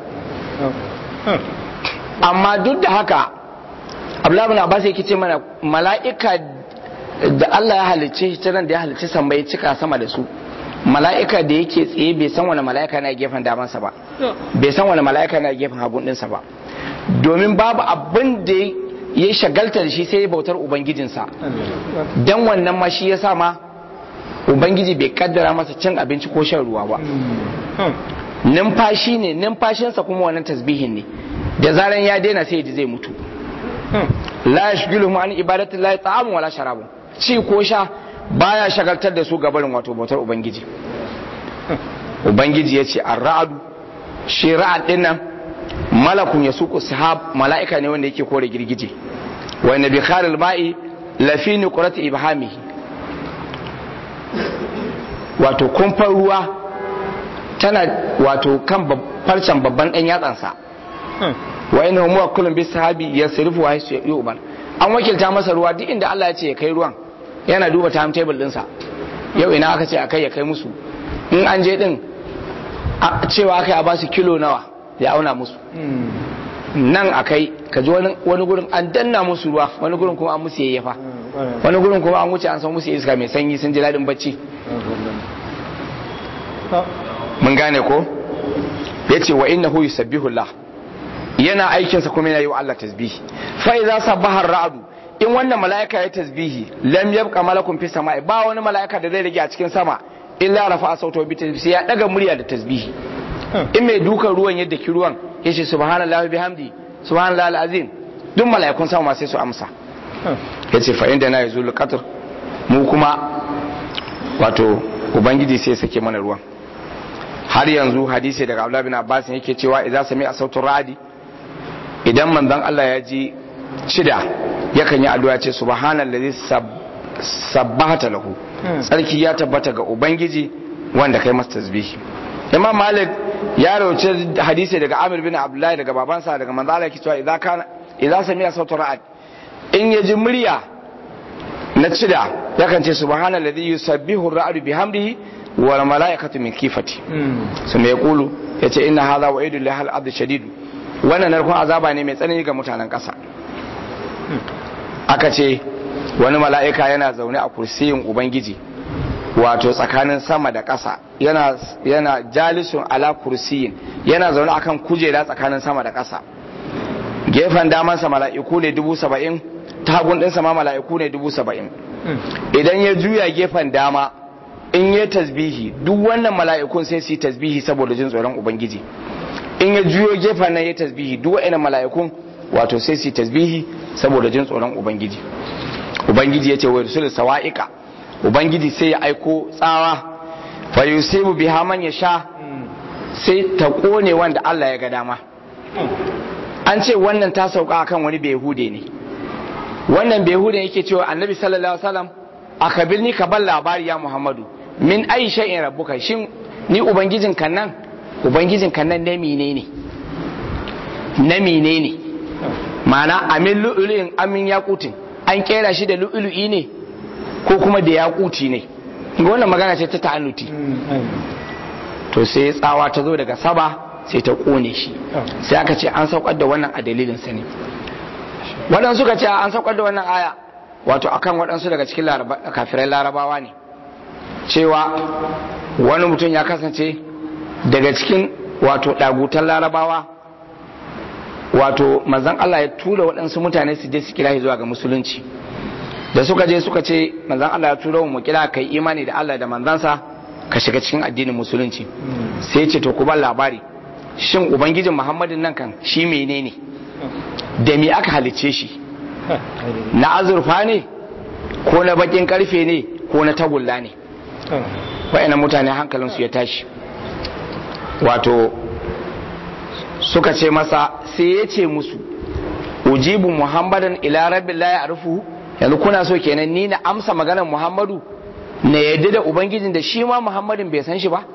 amma duk da haka Abdullahi bin Abbas yake ce mana mala'ika da Allah ya halicce shi nan da ya halicce san bai cika sama da su mala'ika da yake tsaye bai san wani mala'ika na gefen damansa ba bai san wani mala'ika na gefen hagun ɗinsa ba domin babu abin da ya shagalta da shi sai bautar ubangijinsa dan wannan ma shi ya sa ma ubangiji bai kaddara masa cin abinci ko shan ruwa ba numfashi ne numfashinsa kuma wannan tasbihin ne da zaran ya daina sai zai mutu la yashghiluhum an ibadati llahi ta'amun wala sharabun ci ko sha baya shagaltar da su gabarin wato bautar ubangiji ubangiji yace ar-ra'du shi ra'ad din nan malakun yasuqu sahab mala'ika ne wanda yake kore girgije wa nabi kharil ma'i lafi nuqrati ibhamihi wato kumfar ruwa tana wato kan farcen babban dan yatsansa wa inna huwa kullun bis sahabi yasrifu wa yu'man an wakilta masa ruwa duk inda Allah ya ce ya kai ruwan yana duba timetable dinsa yau ina aka ce akai ya kai musu in an je din cewa aka a ba su kilo nawa ya auna musu nan akai ka ji wani gurin an danna musu ruwa wani gurin kuma an musu yayyafa wani gurin kuma an wuce an san musu iska mai sanyi sun ji daɗin bacci mun gane ko ya ce wa innahu yusabbihu Allah yana aikinsa kuma yana yi wa Allah tasbihi fa idza sabbaha ar-ra'du in wannan mala'ika ya tasbihi lam yabqa malakun fi sama'i ba wani mala'ika da zai rage a cikin sama illa rafa'a sautu bi tasbihi ya daga murya da tasbihi in mai dukan ruwan yadda ki ruwan yace subhanallahi bihamdi subhanallahi al-azim duk mala'ikun sama sai su amsa yace fa inda na yazul qatr mu kuma wato ubangiji sai sake mana ruwan har yanzu hadisi daga Abdullah bin Abbas yake cewa idza sami'a sautu radi idan manzon Allah ya ji shida yakan yi addu'a ce subhanallazi sabbata lahu tsarki ya tabbata ga ubangiji wanda kai masa tasbihi imam malik ya rauce hadisi daga amir bin abdullahi daga babansa daga manzo Allah cewa idza kana idza sami'a sautu ra'ad in ya ji murya na cida yakan ce subhanallazi yusabbihu ar-ra'du bihamdihi wal malaikatu min kifati su mai kulu yace inna hadha wa'idu lihal ard shadid wannan narkon azaba ne mai tsanani ga mutanen ƙasa aka ce wani mala'ika yana zaune a kursiyin ubangiji wato tsakanin sama da ƙasa yana yana jalisun ala kursiyin yana zaune akan kujera tsakanin sama da ƙasa gefen damansa mala'iku ne dubu saba'in tagun ɗinsa ma mala'iku ne dubu saba'in idan ya juya gefen dama in ya tasbihi duk wannan mala'ikun sai su yi tasbihi saboda jin tsoron ubangiji in ya juyo gefen nan ya tasbihi duk wa'annan mala'ikun wato sai su yi tasbihi saboda jin tsoron ubangiji ubangiji ya ce wa rusul sawa'ika ubangiji sai ya aiko tsawa fa yusibu biha man yasha sai ta kone wanda Allah ya ga dama an ce wannan ta sauka akan wani behude ne wannan behude yake cewa annabi sallallahu alaihi wasallam akabirni ka bar labari ya muhammadu min ayi shay'in rabbuka shin ni ubangijin kan nan ubangijin kan nan na menene na menene ma'ana amin lu'ulu'in amin yaqutin an kera shi da lu'ulu'i ne ko kuma da yaquti ne ga wannan magana ce ta ta'annuti to sai tsawa ta zo daga saba sai ta kone shi sai aka ce an saukar da wannan a dalilin sa ne waɗansu suka ce an saukar da wannan aya wato akan waɗansu daga cikin kafirai larabawa ne cewa wani mutum ya kasance daga cikin wato ɗagutan larabawa wato manzan Allah ya tura waɗansu mutane su je su kira zuwa ga musulunci da suka je suka ce manzan Allah ya tura mu kira kai imani da Allah da manzansa ka shiga cikin addinin musulunci sai ce to ku ban labari shin ubangijin muhammadin nan kan shi menene da me aka halicce shi na azurfa ne ko na bakin karfe ne ko na tagulla ne wa'ina mutane hankalinsu ya tashi wato suka ce masa sai ya ce musu ujibu muhammadan ila rabbi la ya'rifu yanzu kuna so kenan ni na amsa maganar muhammadu na yadda da ubangijin da shi ma muhammadin bai san shi ba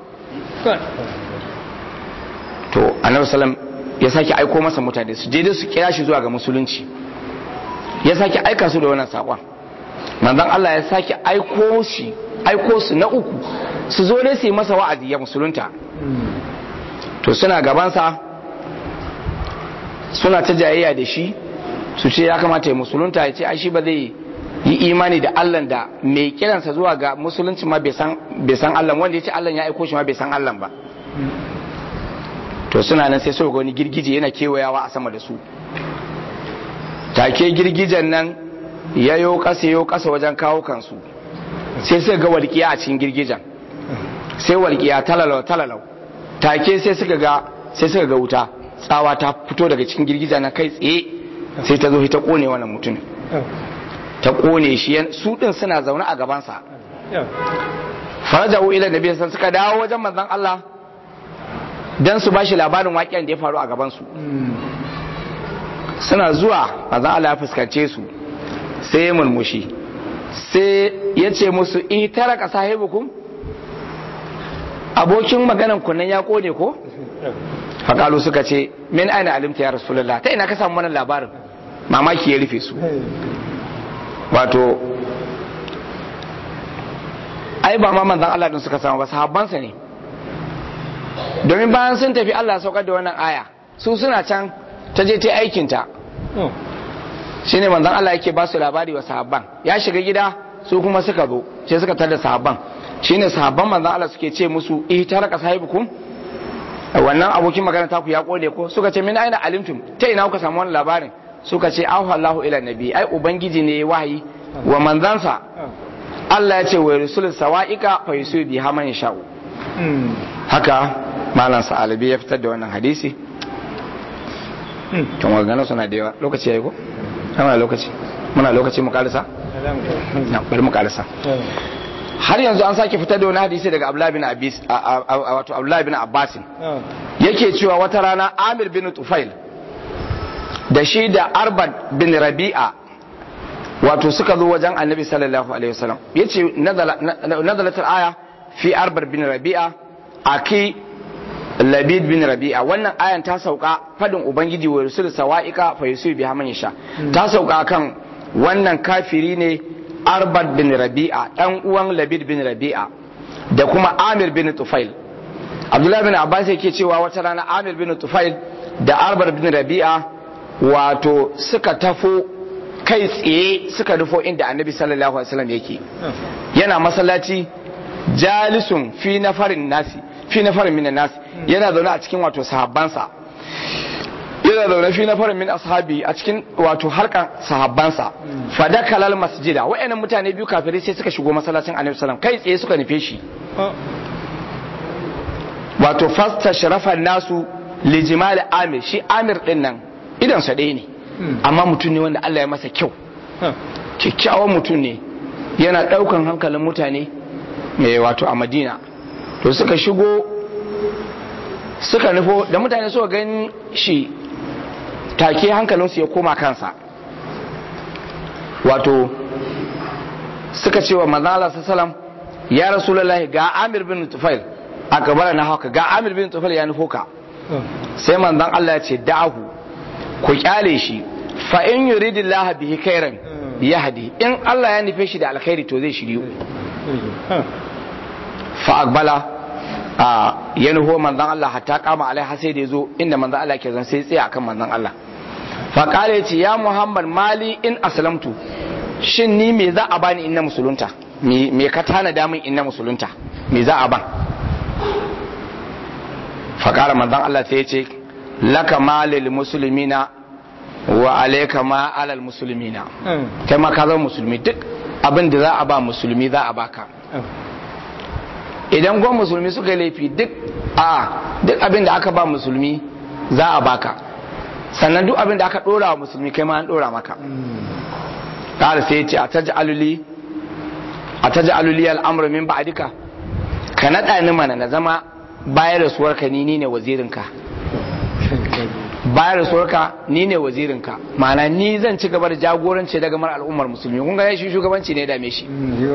to annabi sallam ya sake aiko masa mutane su je su kira shi zuwa ga musulunci ya sake aika su da wannan sakon manzon Allah ya sake aiko shi aiko su na uku su zo dai su yi masa wa'azi ya musulunta to suna gabansa suna ta jayayya da shi su ce ya kamata ya musulunta ya ce ai shi ba zai yi imani da Allah da mai kiransa zuwa ga musulunci ma bai san Allah wanda ya ce Allah ya aiko shi ma bai san Allah ba to suna nan sai suka wani girgije yana kewayawa a sama da su take girgijen nan ya yo kasa yo kasa wajen kawo kansu sai suka ga walƙiya a cikin girgijen sai walƙiya talalau talalau take sai suka ga sai suka ga wuta tsawa ta fito daga cikin girgijen na kai tsaye sai ta zo ta kone wannan mutum ta kone shi su din suna zaune a gabansa farajahu ila nabi san suka dawo wajen manzon Allah dan su bashi labarin waƙiyan da ya faru a gaban su suna zuwa manzon Allah ya fuskance su sai ya murmushi sai ya ce musu in taraka sahibukum abokin maganan kunnan ya kone ko fakalu suka ce min aina alimta ya rasulullah ta ina ka samu wannan labarin mamaki ya rufe su wato ai ba ma manzan Allah din suka samu ba sahabbansa ne domin bayan sun tafi Allah saukar da wannan aya su suna can ta je ta aikinta shine manzan Allah yake ba su labari wa sahabban ya shiga gida su kuma suka zo sai suka tada sahabban shine sahabban manzan Allah suke ce musu ihtaraka sahibukum wannan abokin magana ta ku ya kode ko suka ce min aina alimtum ta ina kuka samu wannan labarin suka ce ahu Allahu ila nabi ai ubangiji ne wahayi wa manzansa Allah ya ce wa rusul sawa'ika fa yusu bi haman sha'u haka malam sa'alabi ya fitar da wannan hadisi kan magana suna da yawa lokaci yayi ko muna lokaci muna lokaci mu karisa na bari mu karisa har yanzu an sake fitar da wani hadisi daga Abdullah bin Abbas wato Abdullah bin Abbas yake cewa wata rana Amir bin Tufail da shi da Arbad bin Rabi'a wato suka zo wajen annabi sallallahu alaihi wasallam yace nazalatul aya fi arbar bin rabi'a aki labid bin rabi'a wannan ayan ta sauka fadin ubangiji wa rusul sawa'ika fa yusu biha man yasha ta sauka kan wannan kafiri ne arbar bin rabi'a dan uwan labid bin rabi'a da kuma amir bin tufail abdullahi bin abbas yake cewa wata rana amir bin tufail da arbar bin rabi'a wato suka tafo kai tsaye suka nufo inda annabi sallallahu alaihi wasallam yake yana masallaci jalisun fi nafarin nasi fi nafarin minan nasi yana zaune a cikin wato sahabbansa yana zaune fi nafarin min ashabi a cikin wato harkan sahabbansa fadakalal masjida wa'annan mutane biyu kafirai sai suka shigo masallacin annabi sallallahu kai tsaye suka nufe shi wato fasta sharafan nasu lijimali amir shi amir din nan idan sa ɗaya ne amma mutum ne wanda Allah ya masa kyau kyakkyawan mutum ne yana ɗaukan hankalin mutane mai wato a madina to suka shigo suka nufo da mutane suka gani shi take hankalinsu ya koma kansa wato suka ce wa manzala salam ya rasulullahi ga amir bin tufail a gabara na haka ga amir bin tufail ya nufo ka sai manzan Allah ya ce da'ahu ku kyale shi fa in yuridillahu bihi khairan yahdi in Allah ya nufe shi da alkhairi to zai shiryu fa aqbala a ya nufo manzan Allah hatta kama alai sai da yazo inda manzan Allah ke zan sai tsaya akan manzan Allah fa kale ya ce ya Muhammad mali in aslamtu shin ni me za a bani in na musulunta me ka tana damin in na musulunta me za a ban fa kara manzan Allah sai ya ce laka malil muslimina wa alayka ma alal muslimina kai ma ka zama musulmi duk abin da za a ba musulmi za a baka idan gwan musulmi suka yi laifi duk a duk abin da aka ba musulmi za a baka sannan duk abin da aka dora wa musulmi kai ma an dora maka ƙara sai ce a taji aluli a taji aluli al'amuru min ba'adika ka naɗa ni mana na zama bayar da suwarka ni ni ne wazirinka bayar da suwarka ni ne wazirinka ma'ana ni zan ci gaba da jagoranci daga mar al'ummar musulmi kun ga shi shugabanci ne dame shi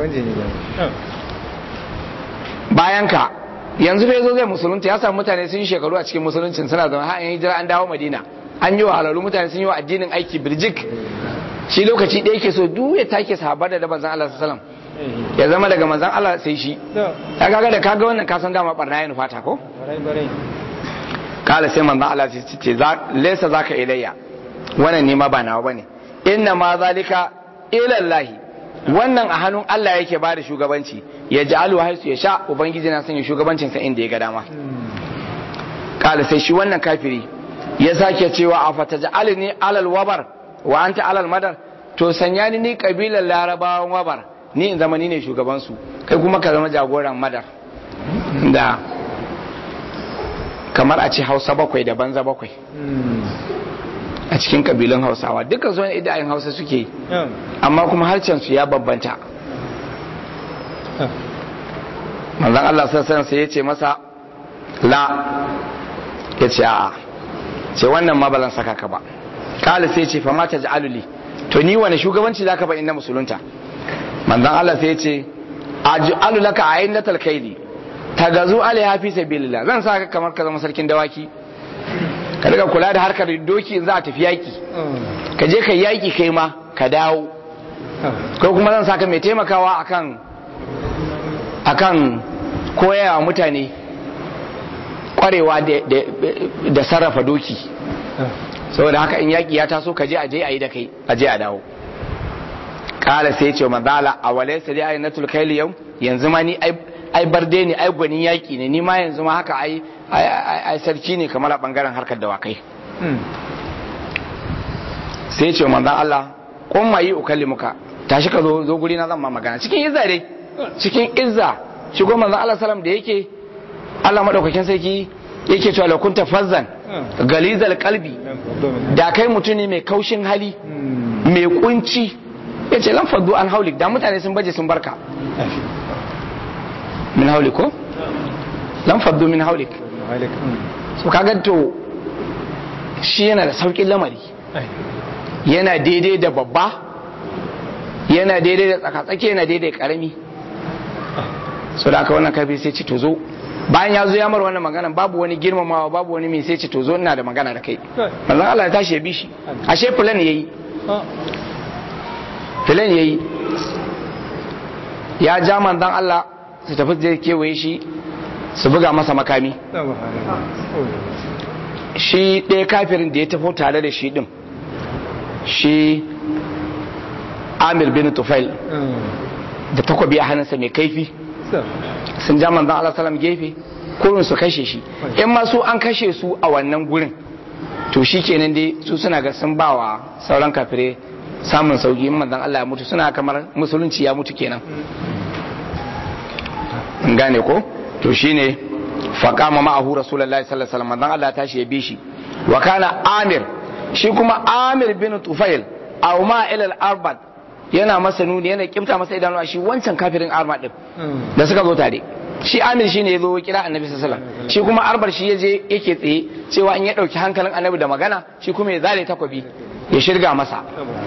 bayan ka yanzu fa yazo zai musulunta ya samu mutane sun yi shekaru a cikin musuluncin suna zama har an hijira an dawo madina an yi wa halalu mutane sun yi wa addinin aiki birjik shi lokaci ɗaya ke so duk ya take sahabar da manzon Allah sallallahu alaihi ya zama daga manzon Allah sai shi ya kaga da kaga wannan ka san dama barna ya nufata ko kala sai manzon Allah sai ce laysa zaka ilayya wannan ne ma ba nawa bane inna ma zalika ila Allah wannan a hannun Allah yake ba da shugabanci ya ji alu haisu ya sha ubangiji na sanya shugabancinsa inda ya ga dama kala sai shi wannan kafiri ya sake cewa a fata ja'ali ni alal wabar wa anta alal madar to sanya ni ni kabilar larabawan wabar ni in zama ni ne shugabansu kai kuma ka zama jagoran madar da kamar a ce hausa bakwai da banza bakwai a cikin kabilun hausawa dukkan su wani idayen hausa suke yi amma kuma harshen su ya babbanta manzon Allah sassan sai ya ce masa la ya ce a'a ce wannan ma balan saka ka ba kala sai ce fa ma ta ja'aluli to ni wani shugabanci zaka ba inna musulunta manzon Allah sai ya ce aj'alu laka aynatal kaidi tagazu alaiha fi sabilillah zan saka kamar ka zama sarkin dawaki ka daga kula da harkar doki za a tafi yaki ka je ka yaki kai ma ka dawo ko kuma zan saka mai taimakawa akan akan koyawa mutane kwarewa da sarrafa doki saboda haka in yaki ya taso ka je a je a yi da kai a je a dawo kala sai ce manzala a walai sai dai ayyanatul kaili yau yanzu ma ni ai barde ne ai gwanin yaki ne ni ma yanzu ma haka ai ai sarki ne kamar a bangaren harkar dawakai sai ce manzan Allah kun ma yi ukalli muka tashi ka zo zo guri na zan ma magana cikin izza dai cikin izza shigo manzan Allah salam da yake Allah madaukakin sarki yake cewa la kunta fazzan galizal qalbi da kai mutum ne mai kaushin hali mai kunci yace lan faddu an haulik da mutane sun baje sun barka min haulik ko lan faddu min haulik so kaga to shi yana da saukin lamari yana daidai da babba yana daidai da tsakatsaki yana daidai da karami so da aka wannan kafiri sai ce to zo bayan ya zo ya mar wannan magana babu wani girmamawa babu wani mai sai ce to zo ina da magana da kai manzon Allah ya tashi ya bi shi ashe fulan yayi fulan yayi ya ja manzon Allah su tafi zai kewaye shi su buga masa makami shi ɗaya kafirin da ya tafi tare da shi ɗin shi amir bin tufail da takobi a hannunsa mai kaifi sun ja manzan Allah salam gefe kurin su kashe shi in ma su an kashe su a wannan gurin to shi kenan dai su suna ga sun bawa sauran kafirai samun sauki in manzan Allah ya mutu suna kamar musulunci ya mutu kenan in gane ko to shine faqama ma'ahu rasulullahi sallallahu alaihi wasallam manzan Allah ya tashi ya bi shi wa kana amir shi kuma amir bin tufail aw ma ila al-arbad yana masa nuni yana kimta masa idanu a shi wancan kafirin arma din da suka zo tare shi amir shine ya zo kira annabi sallallahu alaihi wasallam shi kuma arbar shi yaje yake tsaye cewa in ya dauki hankalin annabi da magana shi kuma ya zare takobi ya shirga masa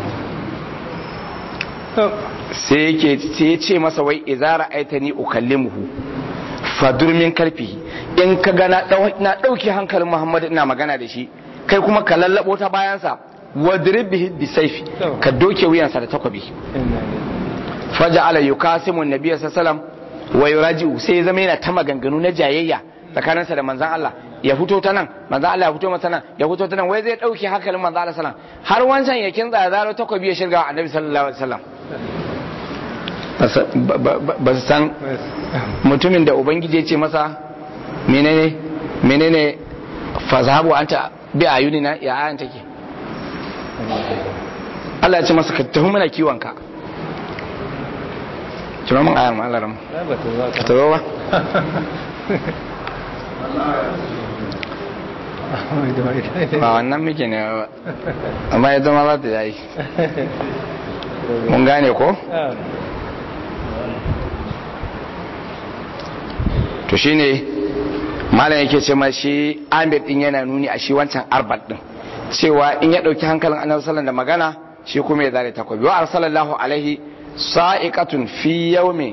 sai yake sai ya ce masa wai idza ra'aitani ukallimuhu fadur min karfihi in ka ga na dauki hankalin muhammad ina magana da shi kai kuma ka lallabo ta bayansa wadrib bihi bisayfi ka doke wuyansa da takobi faja'ala yukasimu an-nabiy sallallahu wa yuraji'u sai zama yana ta maganganu na jayayya tsakaninsa da manzon Allah ya fito ta nan manzon Allah ya fito masa nan ya fito ta nan wai zai dauke hankalin manzon Allah sallallahu har wancan ya kinza ya zaro takobi ya shirga annabi sallallahu alaihi wasallam ba su san mutumin da ubangiji ya ce masa menene menene fazhabu anta bi ayunina ya ayan take Allah ya ce masa ka tafi mana kiwon ka Cuma mun ayar Allah ram. Ka tawo ba? Ba wannan muke ne ba. Amma ya zama za ta yi. Mun gane ko? To shine malam yake ce ma shi Amir din yana nuni a shi wancan arbat din. Cewa in ya dauki hankalin Annabi sallallahu da magana shi kuma ya zare takobi. Wa arsalallahu alaihi sa'iqatun fi yawmi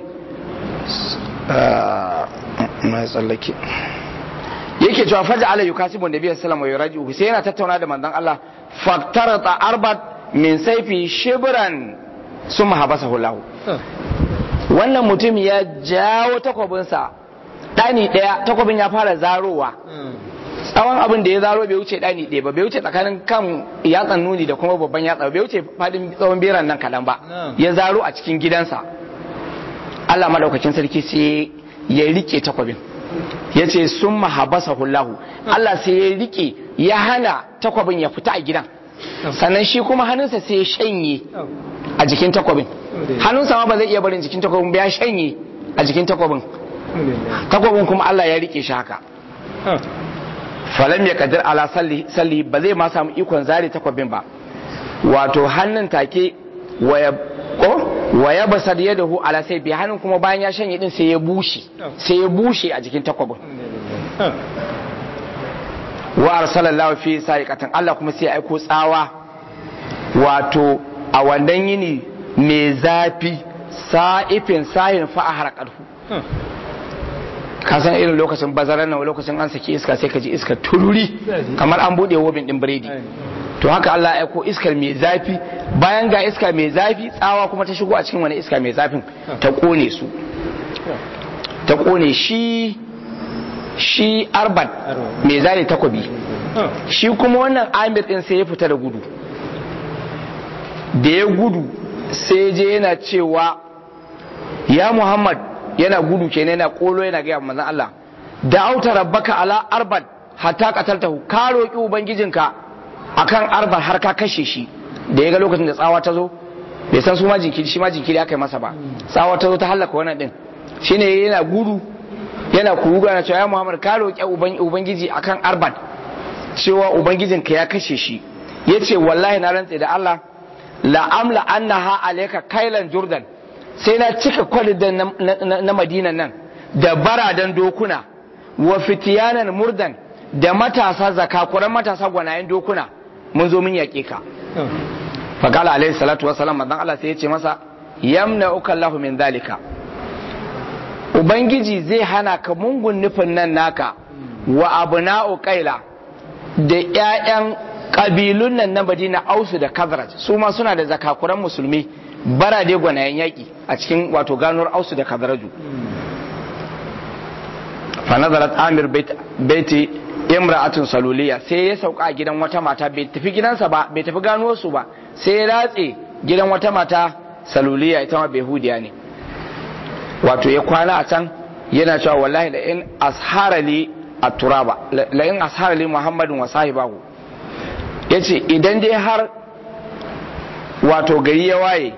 na tsallake yake cewa faja ala yukasibu nabi sallallahu alaihi wasallam sai yana tattauna da manzon Allah faktarata arbat min saifi shibran summa habasahu lahu wannan mutum ya jawo takwabinsa ɗani ɗaya takwabin ya fara zarowa tsawon abin da ya zaro bai wuce ɗani ɗaya ba bai wuce tsakanin kan yatsan nuni da kuma babban yatsa bai wuce fadin tsawon beran nan kaɗan ba ya zaro a cikin gidansa Allah madaukakin sarki sai ya rike takwabin ya ce sun mahabasa hullahu Allah sai ya rike ya hana takwabin ya fita a gidan sannan shi kuma hannunsa sai ya shanye a jikin takwabin hannunsa ma ba zai iya barin jikin takwabin ba ya shanye a jikin takwabin takwabin kuma Allah ya rike shi haka falam ya kadir ala salli ba zai ma samu ikon zare takwabin ba wato hannun take waya ko waya basar yadahu ala sai bi hannun kuma bayan ya shanye din sai ya bushe sai ya bushe a jikin takwabin wa arsalallahu fi sa'iqatan Allah kuma sai ya aiko tsawa wato a wannan yini mai zafi sa'ifin sahin fa harqarhu ka san irin lokacin bazarar nan lokacin an saki iska sai ka ji iska tururi kamar an bude wobin din biredi to haka Allah ya aiko iskar mai zafi bayan ga iska mai zafi tsawa kuma ta shigo a cikin wani iska mai zafin ta kone su ta kone shi shi arbat mai zane takobi shi kuma wannan amir din sai ya fita da gudu da ya gudu sai je yana cewa ya muhammad yana gudu kenan yana kolo yana gaya manzon Allah da auta rabbaka ala arbat hatta qataltahu ka roki ubangijinka akan arbat har ka kashe shi da ya ga lokacin da tsawa ta zo bai san su ma jinkiri shi ma jinkiri aka yi masa ba tsawa ta zo ta halaka wannan din shine yana gudu yana kuruga yana cewa ya Muhammad ka roki ubangiji akan arbat cewa ubangijinka ya kashe shi yace wallahi na rantse da Allah la amla annaha alayka kailan jordan sai na cika kwalidan na madinan nan da baradan dokuna wa fitiyanan murdan da matasa zakakuran matasa gwanayen dokuna mun zo mun yaƙe ka fakala alaihi salatu wasalam manzon Allah sai ya ce masa yamna'uka Allahu min zalika ubangiji zai hana ka mungun nufin nan naka wa abna'u qaila da ƴaƴan kabilun nan na Madina Ausu da Khazraj su ma suna da zakakuran musulmi barade gwanayen yaƙi a cikin wato ganuwar Ausu da Khazraju fa nazarat Amir baiti imra'atun saluliya sai ya sauka a gidan wata mata bai tafi gidansa ba bai tafi ganuwar su ba sai ya ratse gidan wata mata saluliya ita ma behudiya ne wato ya kwana a can yana cewa wallahi la in asharali at-turaba la in asharali muhammadin wa sahibahu yace idan dai har wato gari ya waye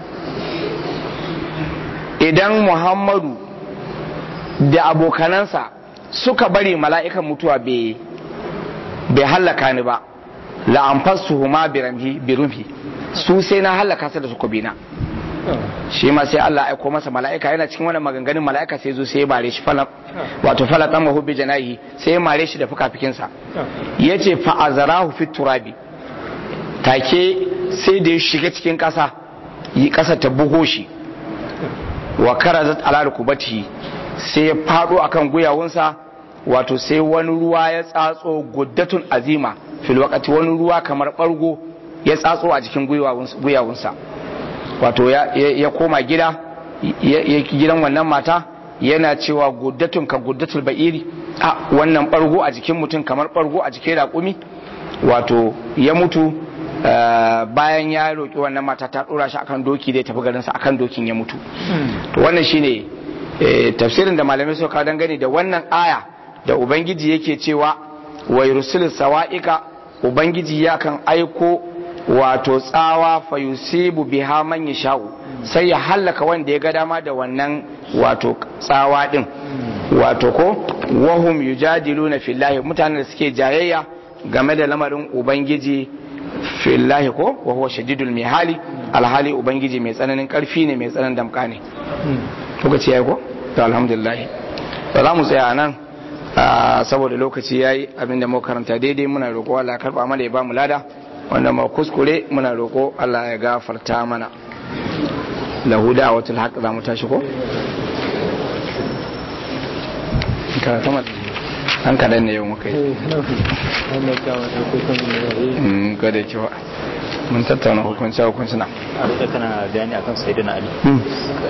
idan muhammadu da abokanansa suka bari mala'ikan mutuwa bai hallaka ni ba la'amfasu huma birumhi su sai na hallaka su da su kubina shi ma sai Allah aiko masa mala'ika yana cikin wannan maganganun mala'ika sai zo sai ya mare shi falam wato falatan mahu bi janahi sai ya mare shi da fukafikinsa yace fa azarahu fit turabi take sai da ya shiga cikin kasa yi kasa ta bugo shi wa karazat ala rukubatihi sai ya fado akan guyawunsa wato sai wani ruwa ya tsatso guddatun azima fil waqati wani ruwa kamar bargo ya tsatso a jikin guyawunsa wato ya koma gida ya gidan wannan mata yana cewa guddatun ka guddatul ba'iri a wannan bargo a jikin mutum kamar bargo a jikin raƙumi wato ya mutu bayan ya roƙi wannan mata ta ɗora shi akan doki da ya tafi garinsa akan dokin ya mutu to wannan shine tafsirin da malamai suka dangane da wannan aya da ubangiji yake cewa wa yursil sawa'ika ubangiji ya kan aiko wato tsawa fa yusibu biha man yasha'u sai ya hallaka wanda ya ga dama da wannan wato tsawa din wato ko wahum yujadiluna fillahi mutanen da suke jayayya game da lamarin ubangiji fillahi ko wa huwa shadidul mihali alhali ubangiji mai tsananin karfi ne mai tsananin damka ne kuka ce yayi ko to alhamdulillah to za mu tsaya nan saboda lokaci yayi abinda mu karanta daidai muna roƙo Allah ya karba mana ya ba mu lada wanda ma kuskure muna roƙo Allah ya gafarta mana lahu da'watul haqq za mu tashi ko karata mata an kaɗan ne yau muka yi ga da cewa mun tattauna hukunci hukunci na a kana bayani akan sayyidina ali